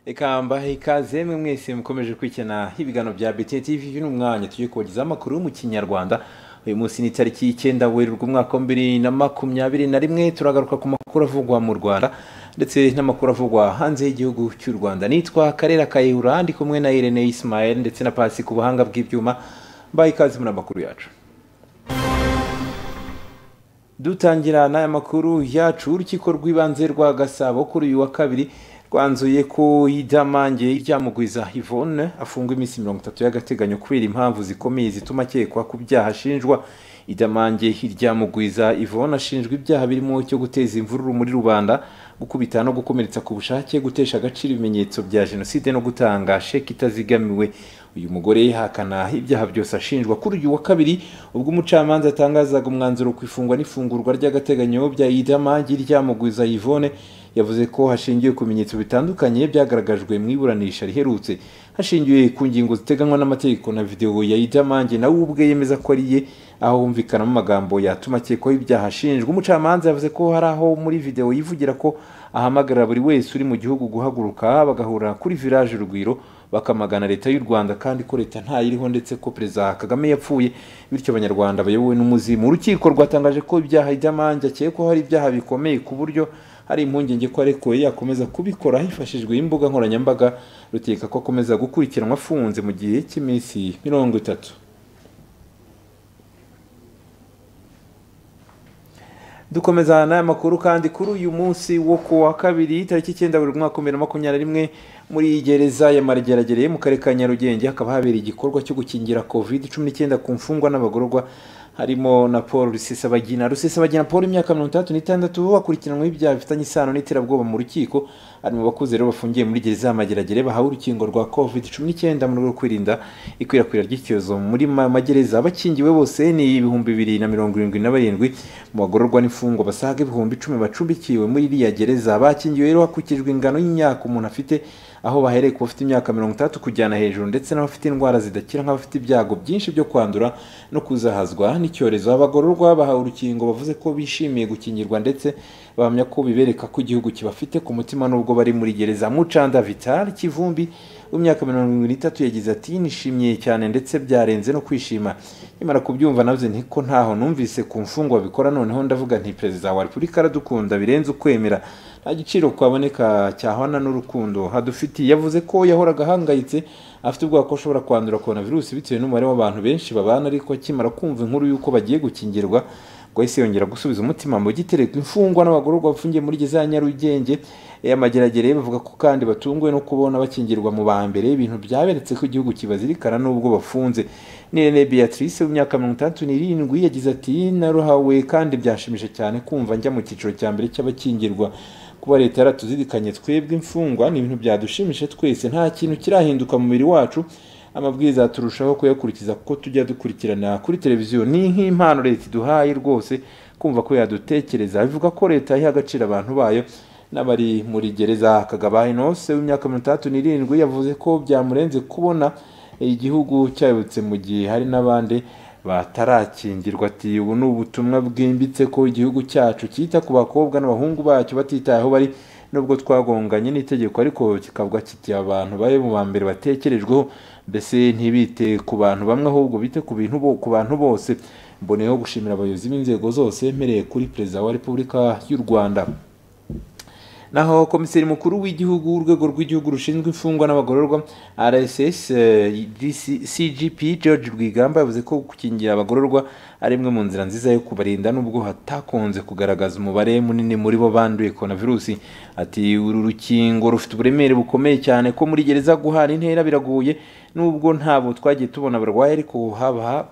ikambaha ikaze mwe mwese mukomeje kwikina ibiganiro bya BT TV uyu ni umwanya tugiye kubagezaho amakuru mu kinyarwanda uyu munsi ni itariki y'icyenda werurwe umwaka wa bibiri na makumyabiri na rimwe turagaruka ku makuru avugwa mu rwanda ndetse n'amakuru avugwa hanze y'igihugu cy'u rwanda nitwa karera kayihura ndi kumwe na irene ismael ndetse na pasi ku buhanga bw'ibyuma mbaye ikaze muri amakuru yacu dutangira n'aya makuru yacu urukiko rw'ibanze rwa gasabo kuri uyu wa kabiri rwanzuye ko idamange ryamugwiza ivone afungwa iminsi mirongo itatu y'agateganyo kubera impamvu zikomeye zituma akekwa ku byaha ashinjwa idamange ryamugwiza ivone ashinjwa ibyaha birimo cyo guteza imvururu muri rubanda gukubita no gukomeretsa ku bushake gutesha agaciro ibimenyetso bya jenoside no gutanga sheki itazigamiwe uyu mugore yihakana ibyaha byose ashinjwa kuri uyu wa kabiri ubwo umucamanza atangazaga umwanzuro ku ifungwa n'ifungurwa ry'agateganyo bya idamangi ryamugwiza yvonne yavuze ko hashingiwe ku bimenyetso bitandukanye byagaragajwe mu iburanisha riherutse hashingiwe ku ngingo ziteganywa n'amategeko na videwo ya idamangi nawe ubwe yemeza ko ari ye aho humvikanamo amagambo yatuma akekwaho ibyaha ashinjwa umucamanza yavuze ko hari aho muri videwo yivugira ko ahamagarira buri wese uri mu gihugu guhaguruka bagahura kuri village urugwiro bakamagana leta y'u rwanda kandi ko leta ntayiriho ndetse ko perezida kagame yapfuye bityo abanyarwanda bayobowe n'umuzimu urukiko rwatangaje ko ibyaha idamange akekwaho ari ibyaha bikomeye ku buryo hari impungenge ko arekuwe yakomeza kubikora hifashishijwe imbuga nkoranyambaga rutegeka ko akomeza gukurikiranwa afunze mu gihe cy'iminsi mirongo itatu dukomeza n'aya makuru kandi kuri uyu munsi wo ku wa kabiri tariki icyenda buri mwaka bibiri na makumyabiri na rimwe muri gereza ya marigeragereye mu karere ka nyarugenge hakaba habera igikorwa cyo gukingira covid cumi n'icyenda ku mfungwa n'abagororwa harimo na paul rusesabagina rusesabagina paul imyaka mirongo itandatu n'itandatu bakurikiranweho ibyaha bifitanye isano n'iterabwoba mu rukiko ari mu bakuze rero bafungiye muri gereza y'amageragere bahawe urukingo rwa covid cumi n'icyenda mu rwego rwo kwirinda ikwirakwira ry'icyorezo muri magereza abakingiwe bose ni ibihumbi bibiri na mirongo irindwi na barindwi mu bagororwa n'imfungwa basaga ibihumbi icumi bacumbikiwe muri iriya gereza bakingiwe rero hakurikijwe ingano y'imyaka umuntu afite aho bahereye ku bafite imyaka mirongo itandatu kujyana hejuru ndetse n'abafite indwara zidakira nk'abafite ibyago byinshi byo kwandura no kuzahazwa n'icyorezo abagororwa bahawe urukingo bavuze ko bishimiye gukingirwa ndetse bahamya ko bibereka ko igihugu kibafite ku mutima n'ubwo bari muri gereza mucanda vital kivumbi w'imyaka mirongo irindwi n'itatu yagize ati nishimiye cyane ndetse byarenze no kwishima nyamara kubyumva navuze nti ko ntaho numvise ku mfungwa bikora noneho ndavuga nti perezida wa repubulika aradukunda birenze ukwemera nta giciro kwaboneka cyahwana n'urukundo hadufitiye yavuze ko yahoraga ahangayitse afite ubwoba ko ashobora kwandura korona virusi bitewe n'umubare w'abantu benshi babana ariko akimara kumva inkuru y'uko bagiye gukingirwa ngo yahise yongera gusubiza umutima mu gitereko imfungwa n'abagororwa bafungiye muri gereza ya nyarugenge y'amageragere bavuga ko kandi batunguwe no kubona bakingirwa mu ba mbere ibintu byaberetse ko igihugu kibazirikana n'ubwo bafunze nirene beatrice w'imyaka mirongo itandatu n'irindwi yagize ati naruhawe kandi byashimije cyane kumva njya mu cyiciro cya mbere cy'abakingirwa kuba leta yaratuzirikanye twebwe imfungwa ni ibintu byadushimije twese nta kintu kirahinduka mu mubiri wacu amabwiriza turushaho kuyakurikiza kuko tujya dukurikirana kuri televiziyo ni nk'impano leta iduhaye rwose kumva ko yadutekereza bivuga ko leta iha agaciro abantu bayo n'abari muri gereza kagaba inose w'imyaka mirongo itandatu n'irindwi yavuze ko byamurenze kubona igihugu cyayobotse mu gihe hari n'abandi batarakingirwa ati ubu ni ubutumwa bwimbitse ko igihugu cyacu cyita ku bakobwa n'abahungu bacyo batitaye aho bari nubwo twagonganye n'itegeko ariko kikabwa kiti abantu bayo mu ba mbere batekerejweho mbese ntibite ku bantu bamwe ahubwo bite ku bintu ku bantu bose mboneyeho gushimira abayobozi b'inzego zose mpereye kuri perezida wa repubulika y'u rwanda naho komiseri mukuru w'igihugu urwego rw'igihugu rushinzwe imfungwa n'abagororwa rss cgp george rwigamba yavuze ko gukingira abagororwa ari imwe mu nzira nziza yo kubarinda nubwo hatakunze kugaragaza umubare munini muri bo banduye virusi ati uru rukingo rufite uburemere bukomeye cyane ko muri gereza guhana intera biragoye nubwo ntabo twagiye tubona barwaye ariko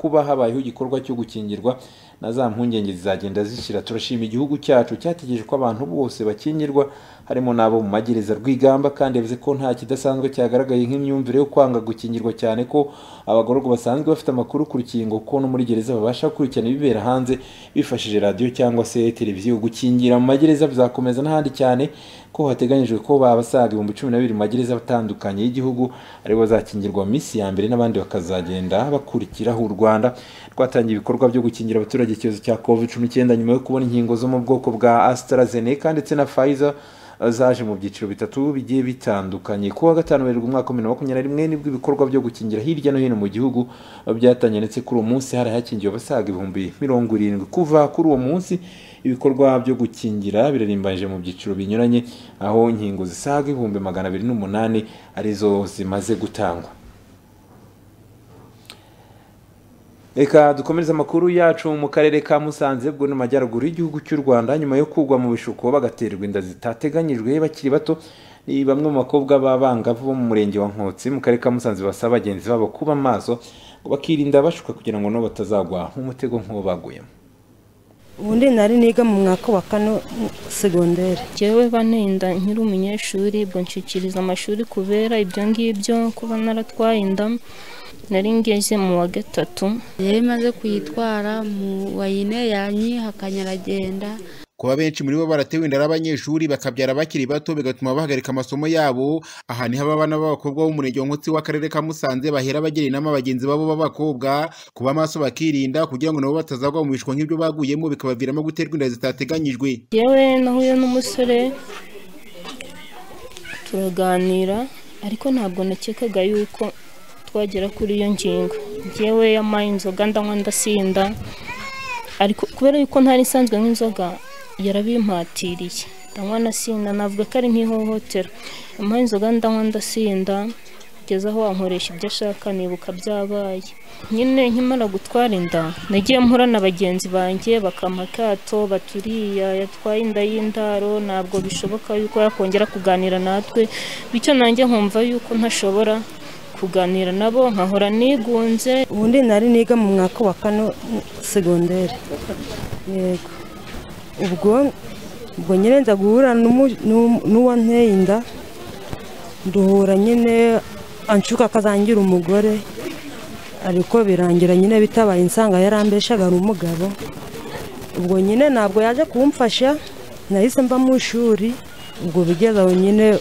kuba habayeho igikorwa cyo gukingirwa na za mpungenge zizagenda zishira turashima igihugu cyacu cyategereje ko abantu bose bakingirwa harimo n'abo mu magereza rwigamba kandi yavuze ko nta kidasanzwe cyagaragaye nk'imyumvire yo kwanga gukingirwa cyane ko abagororwa basanzwe bafite amakuru ku rukingo ko no muri gereza babasha gukurikirana ibibera hanze bifashishije radiyo cyangwa se televiziyo gukingira mu magereza bizakomeza n'ahandi cyane ko hateganyijwe ko babasaga ibihumbi cumi na bibiri mu magereza atandukanye y'igihugu aribo bazakingirwa mu minsi ya mbere n'abandi bakazagenda bakurikiraho u rwanda rwatangiye ibikorwa byo gukingira abaturage icyorezo cya covid cumi n'icyenda nyuma yo kubona inkingo zo mu bwoko bwa astarazeneca ndetse na pfizer zaje mu byiciro bitatu bigiye bitandukanye ku wa gatanu werurwe umwaka wa bibiri na makumyabiri na rimwe nibwo ibikorwa byo gukingira hirya no hino mu gihugu byatangiye ndetse kuri uwo munsi hari hakingiwe abasaga ibihumbi mirongo irindwi kuva kuri uwo munsi ibikorwa byo gukingira birarimbanyije mu byiciro binyuranye aho inkingo zisaga ibihumbi magana abiri n'umunani arizo zimaze gutangwa reka dukomereze amakuru yacu mu karere ka musanze bwo no majyaruguru y'igihugu cy'u rwanda nyuma yo kugwa mu bishuko bagaterwa inda zitateganyijwe bakiri bato ni bamwe mu bakobwa b'abangavu bo mu murenge wa nkotsi mu karere ka musanze basaba bagenzi babo kuba amaso bakirinda bashuka kugira ngo nabo batazagwa nk'umutego nk'uwo baguyemo ubundi nari niga mu mwaka wa kano segonderi jyewe banenda nkiri umunyeshuri ubwo nshyikiriza amashuri kubera ibyo ngibyo kuba naratwaye inda nari ngeze mu wa gatatu yari imaze kuyitwara mu wayine yanyi hakanyaragenda kuba benshi muri bo baratewe inda abanyeshuri bakabyara bakiri bato bigatuma bahagarika amasomo yabo aha niho abana b'abakobwa b'umurenge wa nkotsi w'akarere ka musanze bahera bagira inama bagenzi babo b'abakobwa kuba amaso bakirinda kugira ngo nabo batazagwa mu bishuko nk'ibyo baguyemo bikabaviramo guterwa inda zitateganyijwe yewe nahuye n'umusore turaganira ariko ntabwo nakekaga yuko twagera kuri iyo ngingo yewe yamaye inzoga ndanywa ndasinda ariko kubera yuko ntari nsanzwe nk'inzoga yarabimpatiriye ndanywa ndasinda navuga ko ari nk'ihohotera yampaye inzoga ndanywa ndasinda kugeza aho wankoresha ibyo ashaka nibuka byabaye nyine nkimara gutwara inda nagiye mpura na bagenzi banjye bakampa akato baturiya yatwaye inda y'indaro ntabwo bishoboka yuko yakongera kuganira natwe bityo nanjye nkumva yuko ntashobora kuganira nabo nkahora nigunze ubundi nari niga mu mwaka wa kano segonderi yego ubwo ubwo nyine nza guhura n'uwanteye inda duhura nyine anshuka akazangira umugore ariko birangira nyine bitabaye insanga yarambeshaga ari umugabo ubwo nyine ntabwo yaje kumfasha nahise mva mu ishuri ubwo bigeze aho nyine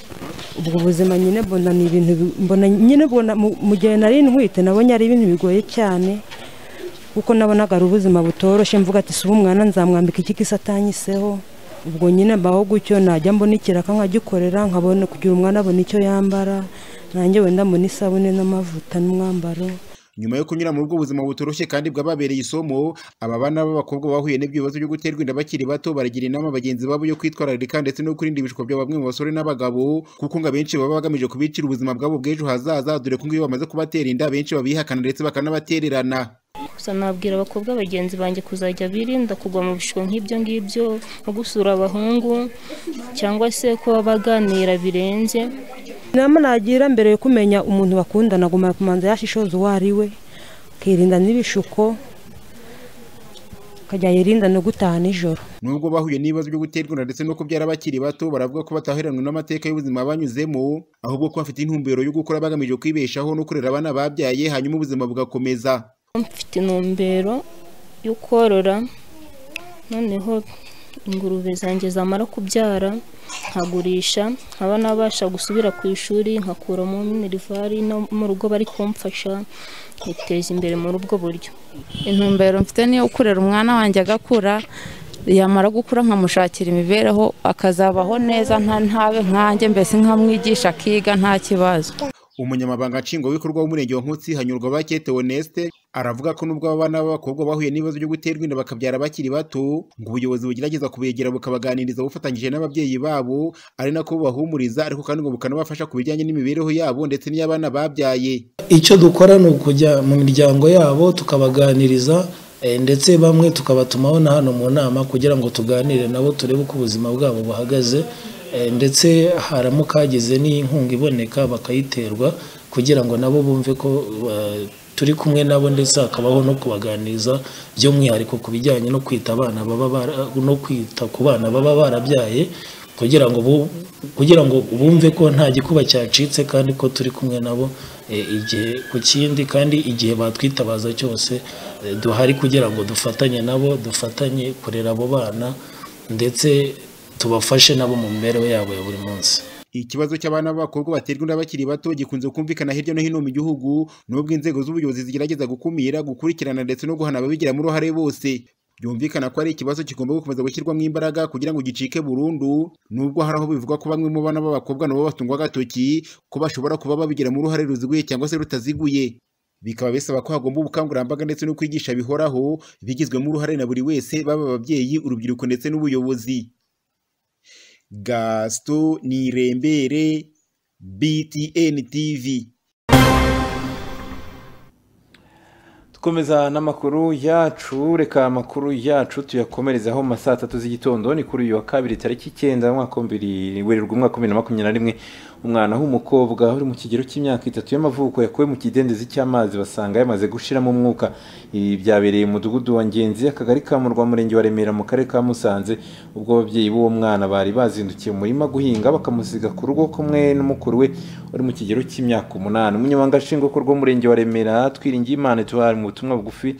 ubwo buzima nyine mbona ni ibintu mbona nyine mbona mu gihe nari ntwite nabonye ari ibintu bigoye cyane kuko nabonaga ari ubuzima butoroshye mvuga ati si umwana nzamwambika iki kisatanyiseho ubwo nyine mbaho gutyo najya mbona ikiraka nkagikorera nkabona kugira umwana abona icyo yambara nanjye wenda mbona isabune n'amavuta n'umwambaro nyuma yo kunyura muri ubwo buzima butoroshye kandi bwababereye isomo aba bana b'abakobwa bahuye n'ibyo bibazo byo guterwa inda bakiri bato baragira inama bagenzi babo yo kwitwararika ndetse no kurinda ibishuko bya bamwe mu basore n'abagabo kuko ngo abenshi baba bagamije kubicira ubuzima bwabo bw'ejo hazaza dore ko iyo bamaze kubatera inda abenshi babihakana ndetse bakanabatererana gusa nabwira abakobwa bagenzi banjye kuzajya birinda kugwa mu bishuko nk'ibyo ngibyo nko gusura abahungu cyangwa se kuba baganira birenze inama nagira mbere yo kumenya umuntu bakundana agomba kumanza yashishoza uwo ari we akirinda n'ibishuko akajya yirinda no gutaha nijoro nubwo bahuye n'ibibazo byo guterwa inda ndetse no kubyara bakiri bato baravuga ko bataheranwe n'amateka y'ubuzima banyuzemo ahubwo ko bafite intumbero yo gukora bagamije kwibeshaho no kurera abana babyaye hanyuma ubuzima bugakomeza mfite intumbero yo korora noneho ingurube zanjye zamara kubyara nkagurisha nkaba nabasha gusubira ku ishuri nkakuramo minerivari no mu rugo bari kumfasha nkiteza imbere muri ubwo buryo intumbero mfite niyo kurera umwana wanjye agakura yamara gukura nkamushakira imibereho akazabaho neza ntabe nkanjye mbese nkamwigisha akiga nta kibazo umunyamabanga nshingwabikorwa w'umurenge wa nkutsi hanyurwa bakete oneste aravuga ko nubwo abana b'abakobwa bahuye n'ibibazo byo guterwa inda bakabyara bakiri bato ngo ubuyobozi bugerageza kubegera bukabaganiriza bufatanyije n'ababyeyi babo ari nako bubahumuriza ariko kandi ngo bukanabafasha ku bijyanye n'imibereho yabo ndetse n'iy'abana babyaye icyo dukora ni ukujya mu miryango yabo tukabaganiriza ndetse bamwe tukabatumaho na hano mu nama kugira ngo tuganire nabo turebe uko ubuzima bwabo buhagaze ndetse haramuka hagize n'inkunga iboneka bakayiterwa kugira ngo nabo bumve ko turi kumwe nabo ndetse hakabaho no kubaganiriza by'umwihariko ku bijyanye no kwita abana baba no kwita ku bana baba barabyaye kugira ngo kugira ngo bumve ko nta gikuba cyacitse kandi ko turi kumwe nabo igihe ku kindi kandi igihe batwitabaza cyose duhari kugira ngo dufatanye nabo dufatanye kurera abo bana ndetse tubafashe nabo mu mibereho yabo ya buri munsi ikibazo cy'abana b'abakobwa baterwa inda bakiri bato gikunze kumvikana hirya no hino mu gihugu nubwo inzego z'ubuyobozi zigerageza gukumira gukurikirana ndetse no guhana ababigiramo uruhare bose byumvikana ko ari ikibazo kigomba gukomeza gushyirwamo imbaraga kugira ngo gicike burundu nubwo hari aho bivugwa ko bamwe mu bana b'abakobwa nabo batungwa agatoki ko bashobora kuba babigiramo uruhare ruziguye cyangwa se rutaziguye bikaba bisaba ko hagomba ubukangurambaga ndetse no kwigisha bihoraho bigizwemo uruhare na buri wese baba ababyeyi urubyiruko ndetse n'ubuyobozi gasito nirembere btn tv dukomeza n'amakuru yacu reka amakuru yacu tuyakomerezaho mu ma saa tatu z'igitondo ni kuri uyu wa kabiri tariki icyenda umwaka w'ibiri werurwe umwaka wa bibiri na makumyabiri na rimwe umwana w'umukobwa uri mu kigero cy'imyaka itatu y'amavuko yakuwe mu kidendezi cy'amazi basanga yamaze gushiramo umwuka ibi byabereye mu mudugudu wa ngenzi akagari ka murwa murenge wa remera mu karere ka musanze ubwo ababyeyi b'uwo mwana bari bazindukiye mu murima guhinga bakamusiga ku rugo kumwe n'umukuru we uri mu kigero cy'imyaka umunani umunyamabanga nshingwabikorwa w'umurenge wa remera twiringiye imana tuba mu butumwa bugufi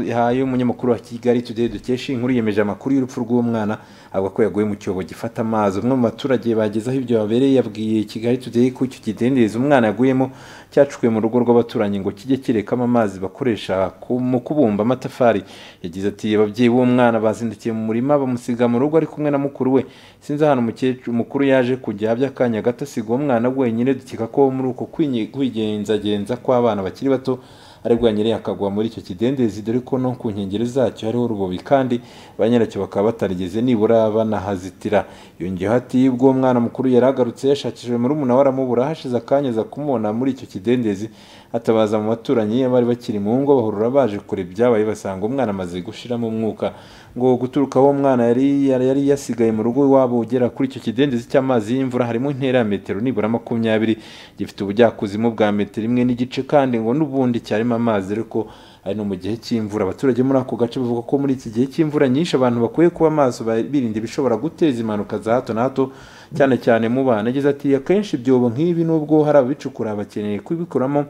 yahaye umunyamakuru wa kigali today dukesha inkuru yemeje amakuru y'urupfu rw'uwo mwana avuga ko yaguye mu cyobo gifata amazi umwe mu baturage bagezeho ibyo babereye yabwiye kigali today ko icyo kidendezi umwana yaguyemo cyacukuwe mu rugo rw'abaturanyi ngo kijye kirekamo amazi bakoresha mu kubumba amatafari yagize ati ababyeyi b'uwo mwana bazindukiye mu murima bamusiga mu rugo ari kumwe na mukuru we sinzi ahantu umukecuru mukuru yaje kujya by'akanya gato asiga uwo mwana wenyine dukeka ko muri uko kwigenzagenza kw'abana bakiri bato aribwo nyiri akagwa muri icyo kidendezi dore ko no ku nkengero zacyo hariho urubobi kandi ba nyiracyo bakaba batarigeze nibura banahazitira yongeyeho ati ubwo mwana mukuru yari agarutse yashakishijwe muri umunara aramubura hashize akanya aza kumubona muri icyo kidendezi atabaza mu baturanyi abari bakiri mu ngo bahurura baje kure ibyabaye basanga umwana amaze gushiramo umwuka ngo guturuka aho umwana yari yari yasigaye mu rugo iwabo ugera kuri icyo kidendezi cy'amazi y'imvura harimo intera ya metero nibura makumyabiri gifite ubujyakuzimu bwa metero imwe n'igice kandi ngo n'ubundi cyarimo amazi ariko ari no mu gihe cy'imvura abaturage muri ako gace bavuga ko muri iki gihe cy'imvura nyinshi abantu bakwiye kuba amaso birinda ibishobora guteza impanuka za hato na hato cyane cyane mu bana yagize ati akenshi ibyobo nk'ibi nubwo hari ababicukura bakeneye kubikuramo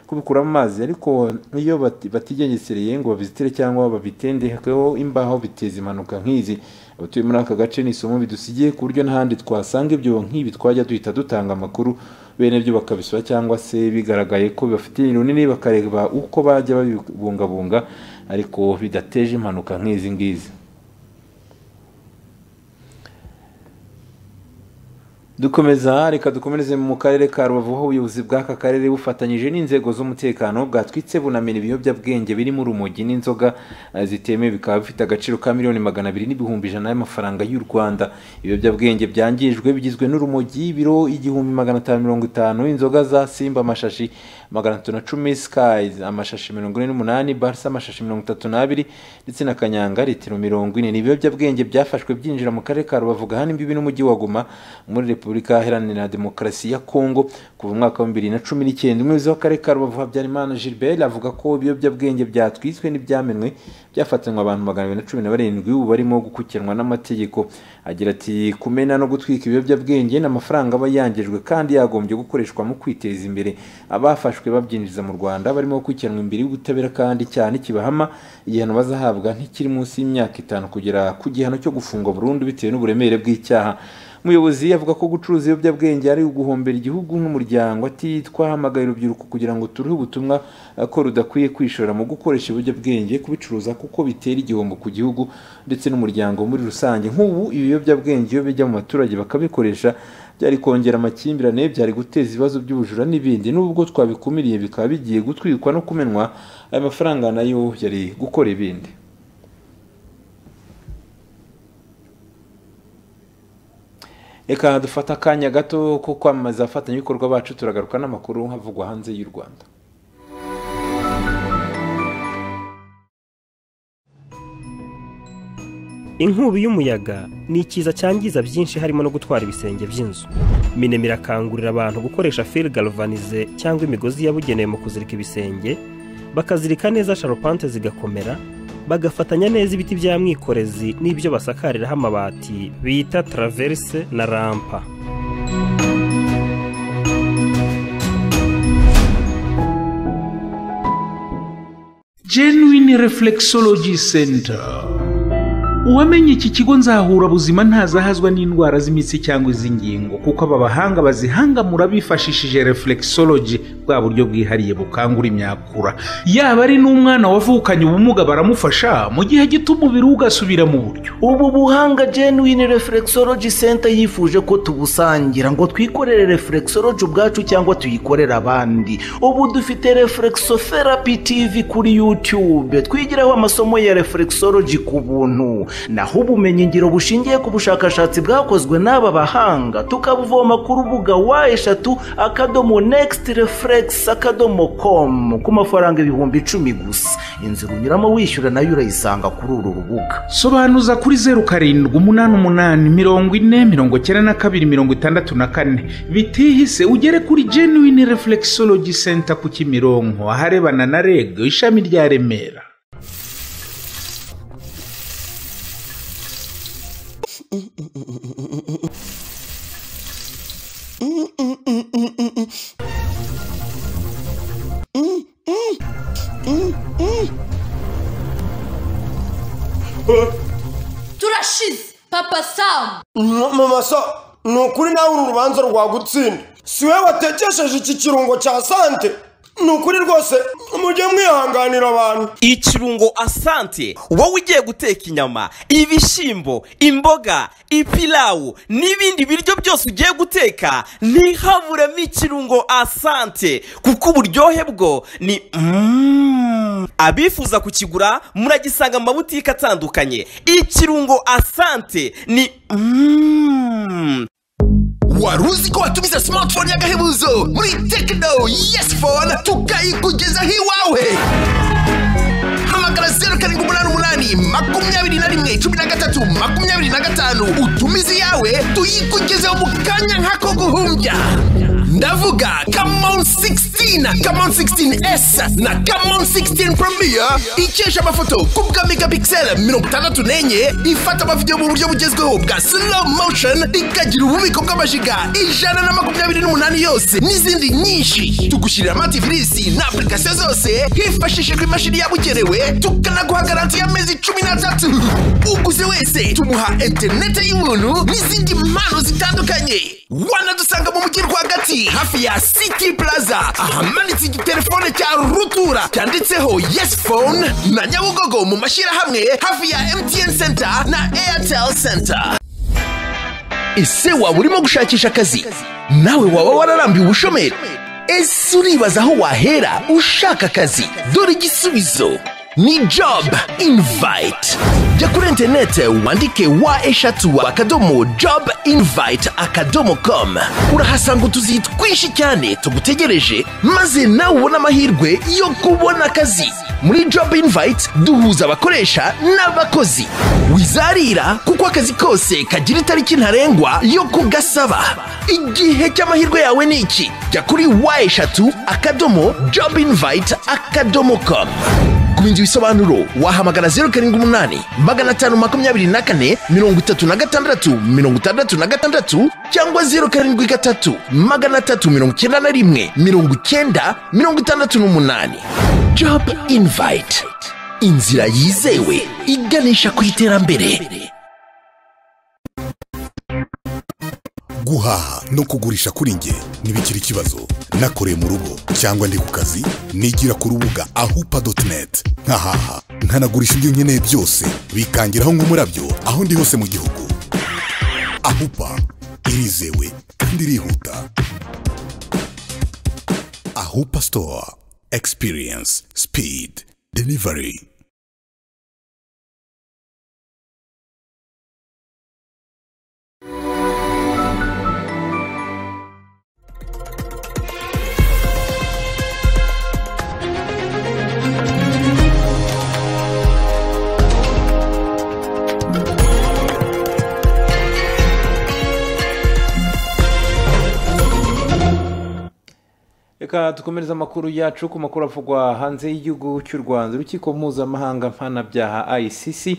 kubikuramo amazi ariko iyo batigengesereye ngo babizitire cyangwa babitendekeho imbaho biteza impanuka nk'izi abatuye muri aka gace ni isomo bidusigiye ku buryo n'ahandi twasanga ibyo nk'ibi twajya duhita dutanga amakuru bene byo bakabisaba cyangwa se bigaragaye ko bibafitiye runini bakareba uko bajya babibungabunga ariko bidateje impanuka nk'izi ngizi dukomeza reka dukomereze mu karere ka rubavu aho ubuyobozi bw'aka karere bufatanyije n'inzego z'umutekano bwatwitse bunamena ibiyobyabwenge birimo urumogi n'inzoga zitemewe bikaba bifite agaciro ka miliyoni magana abiri n'ibihumbi ijana y'amafaranga y'u rwanda ibiyobyabwenge byangijwe bigizwe n'urumogi ibiro igihumbi magana atanu mirongo itanu inzoga za simba amashashi magana atatu na cumi sikayi amashashi mirongo ine n'umunani barisa amashashi mirongo itatu n'abiri ndetse na kanyanga litiro mirongo ine ni ibiyobyabwenge byafashwe byinjira mu karere ka rubavu gahana imbibi n'umujyi wa guma muri repubulika repubulika iharanira demokarasi ya kongo kuva umwaka wa bibiri na cumi n'icyenda umuyobozi w'akarere ka rubavu habyarimana gilbert avuga ko ibiyobyabwenge byatwiswe n'ibyamenwe byafatanywe abantu magana abiri na cumi na barindwi ubu barimo gukukiranwa n'amategeko agira ati kumena no gutwika ibiyobyabwenge ni amafaranga aba yangijwe kandi yagombye gukoreshwa mu kwiteza imbere abafashwe babyinjiza mu rwanda barimo gukurikiranwa imbere y'ubutabera kandi cyane kibahama igihano bazahabwa ntikiri munsi y'imyaka itanu kugera ku gihano cyo gufungwa burundu bitewe n'uburemere bw'icyaha umuyobozi avuga ko gucuruza ibiyobyabwenge ari uguhombera igihugu nk'umuryango ati twahamagaye urubyiruko kugira ngo turuhe ubutumwa ko rudakwiye kwishora mu gukoresha ibiyobyabwenge kubicuruza kuko bitera igihombo ku gihugu ndetse n'umuryango muri rusange nk'ubu ibiyobyabwenge iyo bijya mu baturage bakabikoresha byari kongera amakimbirane byari guteza ibibazo by'ubujura n'ibindi n'ubwo twabikumiriye bikaba bigiye gutwikwa no kumenwa aya mafaranga nayo yari gukora ibindi reka dufate akanya gato ko kwamamaza abafatanyabikorwa bacu turagaruka n'amakuru havugwa hanze y'u rwanda inkubi y'umuyaga ni ikiza cyangiza byinshi harimo no gutwara ibisenge by'inzu minema irakangurira abantu gukoresha fil galvanize cyangwa imigozi yabugenewe mu kuzirika ibisenge bakazirika neza sharupante zigakomera bagafatanya neza ibiti bya mwikorezi n'ibyo basakariraho amabati bita taraverse na rampa genuine reflexology center uwamenye iki kigo nzahurabuzima ntazahazwa n'indwara z'imitsi cyangwa iz'ingingo kuko aba bahanga bazihangamura bifashishije reflexology bwa buryo bwihariye bukangura imyakura yaba ari n'umwana wavukanye ubumuga baramufasha mu gihe gito umubiri we ugasubira mu buryo ubu buhanga genuine reflexology center yifuje ko tubusangira ngo twikorere reflexology ubwacu cyangwa tuyikorere abandi ubu dufite reflexotherapy tv kuri youtube twigiraho amasomo ya reflexology ku buntu naho ubumenyingiro bushingiye ku bushakashatsi bwakozwe n'aba bahanga tukabuvoma ku rubuga wa eshatu akadomo next reflex akadomo com ku mafaranga ibihumbi icumi gusa inzira unyuramo wishyura nayo urayisanga kuri uru rubuga sobanuza kuri zeru karindwi umunani umunani mirongo ine mirongo icyenda na kabiri mirongo itandatu na kane bitihise ugere kuri genuine reflexology center ku kimironko aharebana na reg ishami rya remera turashize papa samu mama sa ni ukuri nawe uru rubanza rwagutsinda si we watekesheje iki kirungo cya sante ni ukuri rwose mujye mwihanganira abantu ikirungo asante wowe ugiye guteka inyama ibishyimbo imboga ipilawu n'ibindi biryo byose ugiye guteka ntihaburemo ikirungo asante kuko uburyohe bwo ni Mm. abifuza kukigura muragisanga mu mabutike atandukanye ikirungo asante ni Mm. wari uzi ko watumiza simatifone y'agahebuzo muri tekino yesi fone tukayikugezaho iwawe hamagara zeru karindwi umunani umunani makumyabiri na rimwe cumi na gatatu makumyabiri na gatanu utumize iyawe tuyikugezeho mu kanya nk'ako guhumbya ndavuga kamon 16 kamon 16s na kamon 16 premier ikesha amafoto ku bwa megapixel mirongo itandatu n'enye ifata amavidewo mu buryo bugezweho bwa slow motion ikagira ububiko bw'amajiga ijana na makumyabiri n'umunani yose n'izindi nyinshi tugushyirira amativisi na apurikasiyo zose hifashishijwe imashini yabugenewe tukanaguha garanti y'amezi cumi n'atatu uguze wese tumuha interinete y'ubuntu n'izindi mpano zitandukanye wanadusanga mu mujyi rwagati hafi ya city plaza ahamanitse igitelefone cya rutura cyanditseho yes phone na nyabugogo mu mashyirahamwe hafi ya mtn center na airtel center ese waba urimo gushakisha akazi nawe waba wararambiwe ubushomeri ese uribaza aho wahera ushaka akazi dore igisubizo ni job invite jya kuri interinete wandike wa eshatu akadomo job invite akadomo com urahasanga utuzi twinshi cyane tugutegereje maze nawe ubone amahirwe yo kubona akazi muri job invite duhuza abakoresha n'abakozi wizarira kuko akazi kose kagira itariki ntarengwa yo kugasaba igihe cy'amahirwe yawe ni iki jya kuri wa eshatu akadomo job invite akadomo com kubindi ibisobanuro wahamagara zeru karindwi umunani magana atanu makumyabiri na kane mirongo itatu na gatandatu mirongo itandatu na gatandatu cyangwa zeru karindwi gatatu magana atatu mirongo icyenda na rimwe mirongo icyenda mirongo itandatu n'umunani job invite inzira yizewe iganisha ku iterambere guhaha no kugurisha kuri nge ntibikiri ikibazo nakoreye mu rugo cyangwa ndi ku kazi nigira ku rubuga ahupa doti neti nkahaha nkanagurisha ibyo nkeneye byose bikangiraho nk'umurabyo aho ndi hose mu gihugu ahupa irizewe kandi irihuta ahupa sitowa egisipiriyensi sipidi delivari reka dukomereze amakuru yacu ku makuru avugwa hanze y'igihugu cy'u rwanda urukiko mpuzamahanga mpanabyaha icc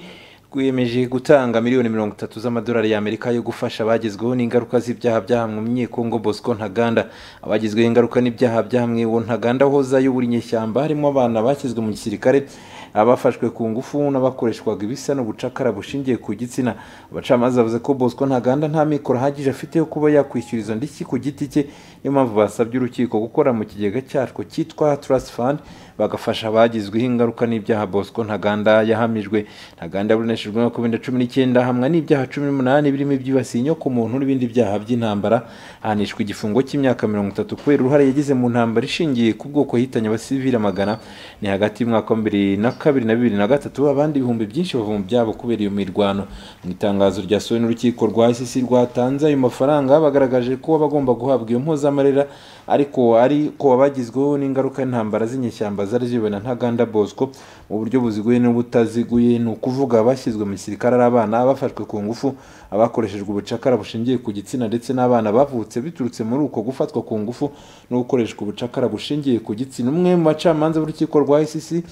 rwiyemeje gutanga miliyoni mirongo itatu z'amadolari y'amerika yo gufasha abagezweho n'ingaruka z'ibyaha byahamwe kongo bosco ntaganda abagizweho ingaruka n'ibyaha byahamwe uwo ntaganda wahoze ayobora inyeshyamba harimo abana bashyizwe mu gisirikare abafashwe ku ngufu n'abakoreshwaga ibisa n'ubucakara bushingiye ku gitsina abacamanza bavuze ko bosco ntaganda nta mikoro ahagije afite yo kuba yakwishyuriza ndiki ku giti cye niyo mpamvu basabye urukiko gukora mu kigega cyarwo cyitwa trust fund bagafasha abagizweho ingaruka n'ibyaha bosco ntaganda yahamijwe ntaganda yaburanishijwe mu covid cumi n'icyenda hamwe n'ibyaha cumi n'umunani birimo ibyibasiye inyoko muntu n'ibindi byaha by'intambara ahanishwa igifungo cy'imyaka mirongo itatu kubera uruhare yagize mu ntambara ishingiye ku bwoko yahitanye abasivili amagana ni hagati y'umwaka wa bibiri na kabiri na bibiri na gatatu abandi ibihumbi byinshi bava mu byabo kubera iyo mirwano mu itangazo ryasohowe n'urukiko rwa icc rwatanze ayo mafaranga bagaragaje ko abagomba guhabwa iyo mpuzamarira ariko ariko abagizweho n'ingaruka y'intambara z'inyeshyamba zari zibona ntaganda bosco mu buryo buziguye n'ubutaziguye ni ukuvuga abashyizwe mu gisirikare ari abana bafashwe ku ngufu abakoreshejwe ubucakara bushingiye ku gitsina ndetse n'abana bavutse biturutse muri uko gufatwa ku ngufu no gukoreshwa ubucakara bushingiye ku gitsina umwe mu bacamanza b'urukiko rwa icc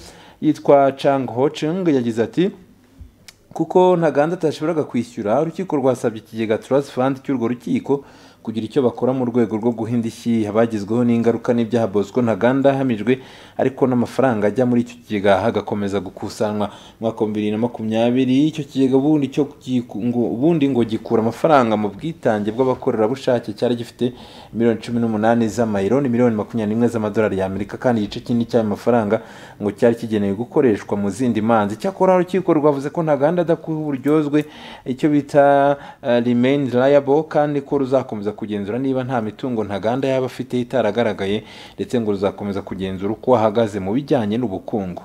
yitwa chang hoching yagize ati kuko ntaganda atashoboraga kwishyura urukiko rwasabye ikigega trust fund cy'urwo rukiko kugira icyo bakora mu rwego rwo guhinda ishyi abagizweho n'ingaruka n'ibyaha bosco ntaganda ahamijwe ariko n'amafaranga ajya muri icyo kigega hagakomeza gukusanwa mwaka wa bibiri na makumyabiri icyo kigega ubundi cyo giku- ngo- ubundi ngo gikura amafaranga mu bwitange bw'abakorerabushake cyari gifite miliyoni cumi n'umunani z'amayero ni miliyoni makumyabiri n'imwe z'amadolari y'amerika kandi igice kinini cy'ayo mafaranga ngo cyari kigenewe gukoreshwa mu zindi manzi cyakora urukiko rwavuze ko ntaganda adakuha uburyozwe icyo bita eh, remain liable kandi ko ruzakomeza kugenzura niba nta mitungo ntaganda yaba afite itaragaragaye ndetse ngo ruzakomeza kugenzura uko ahagaze mu bijyanye n'ubukungu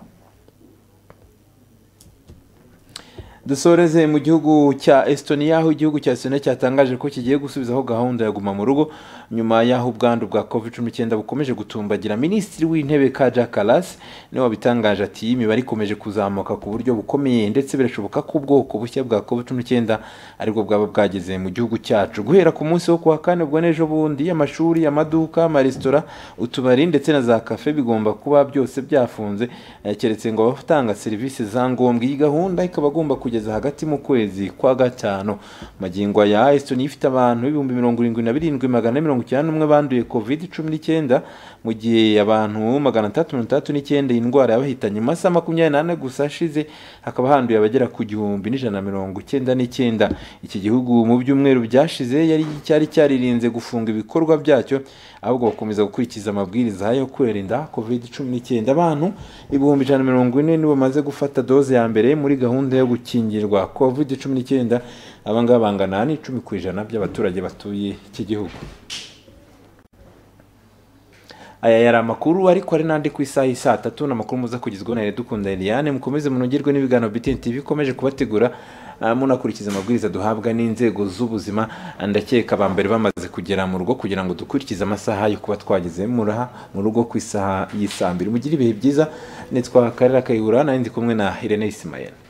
dusoreze mu gihugu cya estonia aho igihugu cya estonia cyatangaje ko kigiye gusubizaho gahunda ya guma mu rugo nyuma y'aho ubwandu bwa covid 19 bukomeje gutumbagira minisitiri w'intebe kaja kalas niwe wabitangaje ati imibare ikomeje kuzamuka ku buryo bukomeye ndetse birashoboka ko ubwoko bushya bwa covid 19 aribwo bwaba bwageze mu gihugu cyacu guhera ku munsi wo kuwa kane ubwo n'ejo bundi amashuri amaduka amaresitora utubari ndetse na za kafe bigomba kuba byose byafunze eh, keretse ngo abatanga serivisi za ngombwa iyi gahunda ikaba agomba kugeza hagati mu kwezi kwa gatanu magingo ya Estonia ifite abantu ibihumbi mirongo irindwi na birindwi magana ane mirongo icyenda n'umwe banduye covid cumi n'icyenda mu gihe abantu magana atandatu mirongo itandatu n'icyenda iyi ndwara yabahitanye mu masaha makumyabiri n'ane gusa ashize hakaba handuye abagera ku gihumbi n'ijana na mirongo icyenda n'icyenda iki gihugu mu byumweru byashize yari cyari cyaririnze gufunga ibikorwa byacyo ahubwo bakomeza gukurikiza amabwiriza yo kwirinda covid cumi n'icyenda abantu ibihumbi ijana na mirongo ine nibo bamaze gufata doze ya mbere muri gahunda yo gukingirwa covid cumi n'icyenda abangaba bangana n'icumi ku ijana by'abaturage batuye iki gihugu aya yari amakuru ariko hari n'andi ku isaha y'i saa tatu ni amakuru muza kugezwaho na Iradukunda Eliane mukomeze munongerwe n'ibiganiro BTN TV ikomeje kubategura ah, munakurikiza amabwiriza duhabwa n'inzego z'ubuzima ndakeka bambere bamaze kugera mu rugo kugira ngo dukurikize amasaha yo kuba twageze muraha mu rugo ku isaha y'i saa mbiri mugire ibihe byiza nitwa Karera Kayihura nari ndi kumwe na Irene Isimayeli